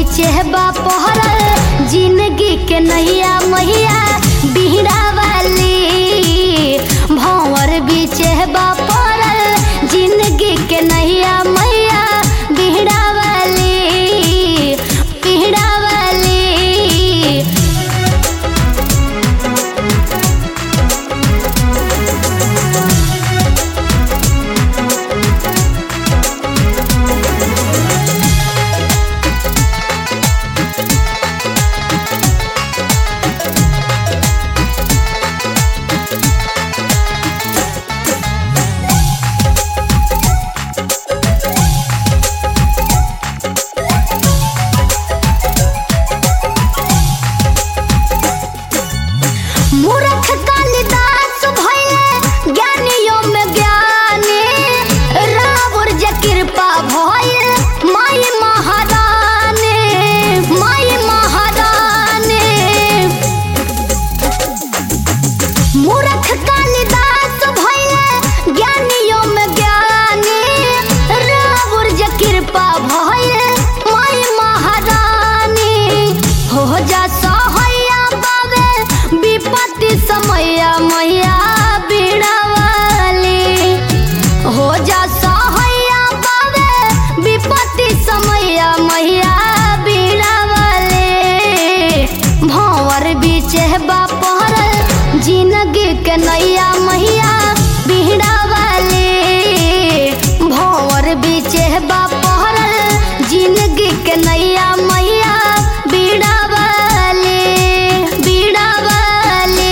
बीचे बा पहरल जिंदगी के नैया मैया बिहड़ा वाली भंवर बीचे बा पहरल जिंदगी के नैया मैया बिहड़ा वाली बिहड़ा वाली मूर्ख कालिदास भइले ज्ञानियों में ज्ञानी रावण जे कृपा भइल माई महारानी माई महारानी मूर्ख कालिदास भइले ज्ञानियों में ज्ञानी रावण जे कृपा भइल माई महारानी हो जा सहैया बाबे विपत्ति समैया मैया बीड़ा वाली हो जा सहैया बाबे विपत्ति समैया मैया बीड़ा वाले भंवर बीचे बा पहरल जिंदगी के नैया मैया बीड़ा वाले भंवर बीचे बा पहरल जिंदगी के नैया मैया बीड़ा वाले बीड़ा वाले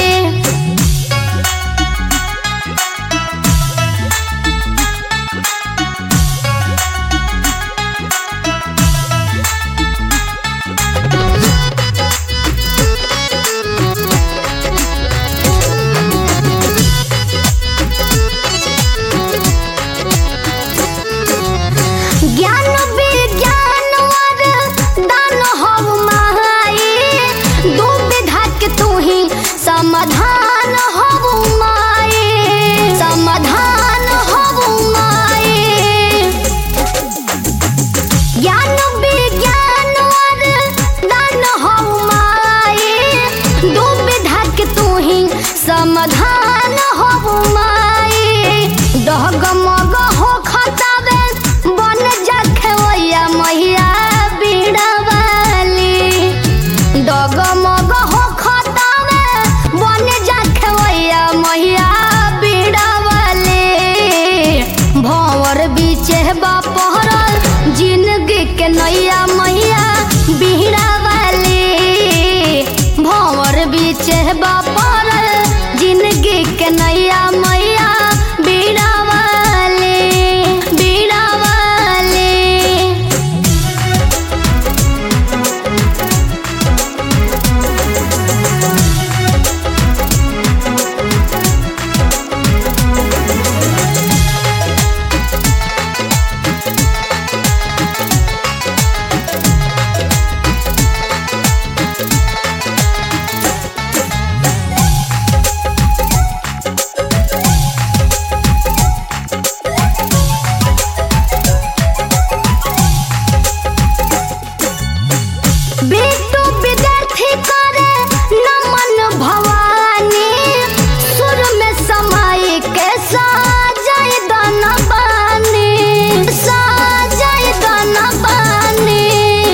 ज्ञान विज्ञान और दान हव माई दू विधा के तू ही समाधान हव माई समाधान हव माई ज्ञान विज्ञान और दान हव माई दू विधा के तू ही समाधान हव माई डहगमग हो खतावे बन जा खेवैया मैया बीड़ा वाली डगमग हो खतावे बन जा खेवैया मैया बीड़ा वाली भंवर बीचे बा पहरल जिंदगी के नैया मैया बीड़ा वाली भंवर बीचे बा पहरल जिंदगी के नैया मैया बीड़ा वाली बीड़ा वाली बेटू विद्यार्थी करे नमन भवानी सुर में समाई के साजय दन बानी साजय दन बानी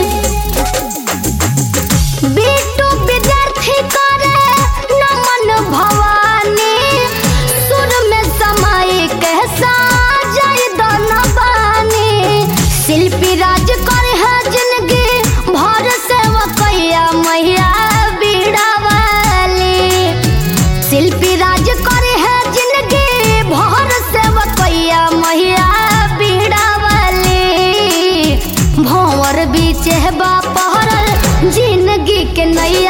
बेटू विद्यार्थी करे नमन भवानी सुर में समाई के साजय दन बानी शिल्पी राज करे है जिंदगी भर सेवकैया मैया बीड़ा वाली शिल्पी राज करे है जिंदगी भर सेवकैया मैया बीड़ा वाली भंवर बीचे बा पहरल जिंदगी के नैया